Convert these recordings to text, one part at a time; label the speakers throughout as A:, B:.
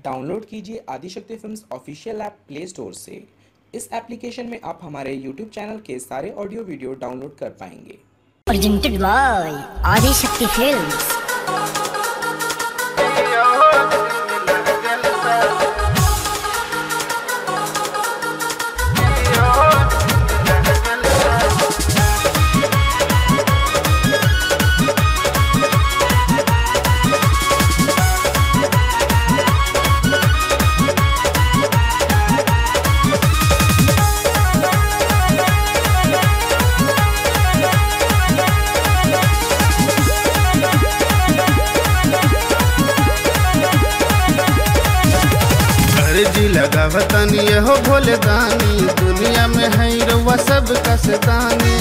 A: Download कीजिए Adishakti films official app play store से इस एप्लीकेशन में आप हमारे यूट्यूब चैनल के सारे ऑडियो वीडियो डाउनलोड कर पाएंगे
B: presented by Adi Shakti Films.
C: अर्जी लगावतनी हो भोले दानी दुनिया में है रउआ सब कसदानी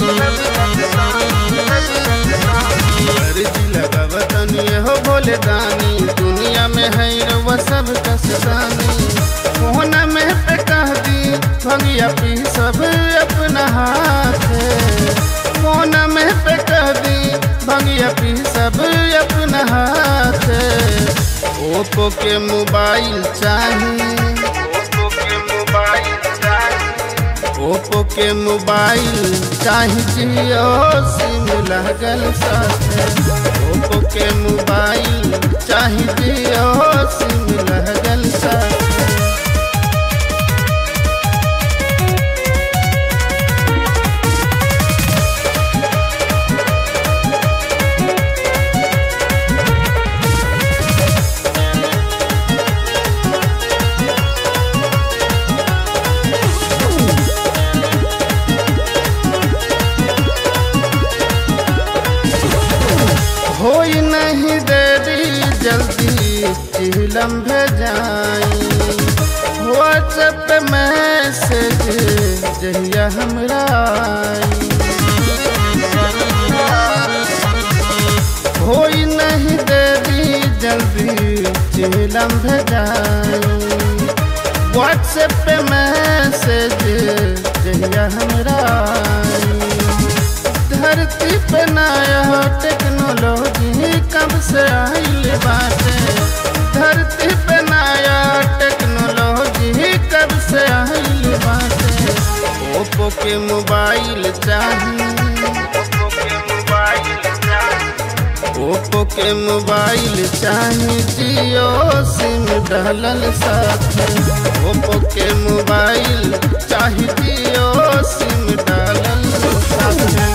C: अर्जी लगावतनी हो भोले दानी दुनिया में है रउआ सब कसदानी कोना में पे कह दी भगिया पी सब अपना हाथ कोना में पे कह दी भगिया पी सब अपना हाथ ओप्पो के मोबाइल चाहिए ओप्पो के मोबाइल चाहिए ओप्पो के मोबाइल चाहे जियो सिम लगल साथे ओप्पो के मोबाइल चाहे जियो सिम लगल साथे होई नहीं देरी जल्दी चिलम भेजाई व्हाट्सएप पे मैसेज जहिया हमरा आई होई नहीं देरी जल्दी चिलम भेजाई व्हाट्सएप पे मैसेज जहिया हमरा आई धरती पे नया टेक्नोलॉजी कब से आइल बाटे धरती पे नया टेक्नोलॉजी कब से आइल बाटे ओप्पो के मोबाइल चाहिए ओप्पो के मोबाइल चाहिए जियो सिम डालल साथे ओप्पो के मोबाइल चाहिए जियो सिम डालल साथे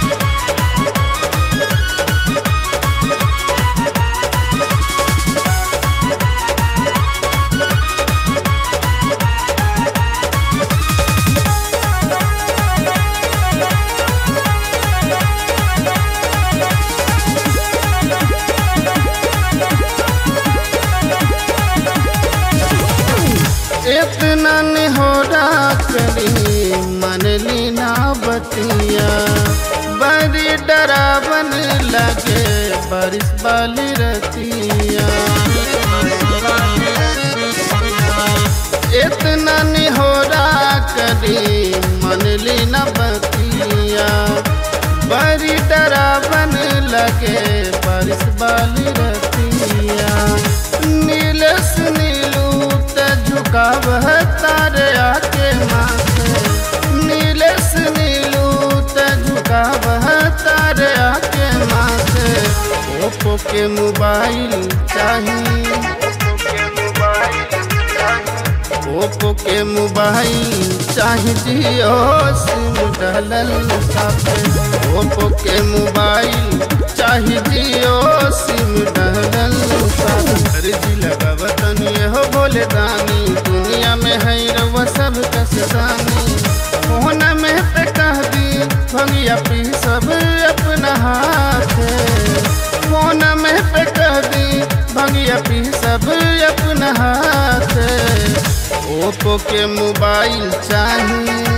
C: इतना निहोरा करी मन लीना बतिया बड़ी डरावन लगे बारिश वाली रतिया इतना निहोरा करी मन लीना बतिया बड़ी डरावन लगे बारिश वाली रतिया नीलस नीलू त झुकाव तारे आके माथे नीलस नीलू त झुकाव तारे आके माथे ओप्पो के मोबाइल चाहिए ओप्पो के मोबाइल चाहे जियो सिम डालल साथे ओप्पो के मोबाइल चाहे जियो सिम डालल साथे अर्जी लगावतनी हो भोले दानी दुनिया में है रउआ सब कसदानी कोना में पे कह दी भगिया पी सब अपना हाथ कोना में पे कह दी भगिया पी सब अपना हाथ ओप्पो के मोबाइल चाहिए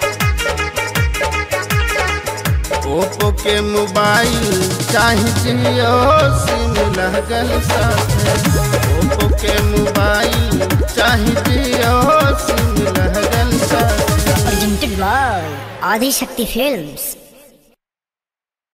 C: ओप्पो के मोबाइल चाहे जियो सिम लगल साथे ओप्पो के मोबाइल चाहे जियो सिम लगल साथे
B: Presented by Adi Shakti Films.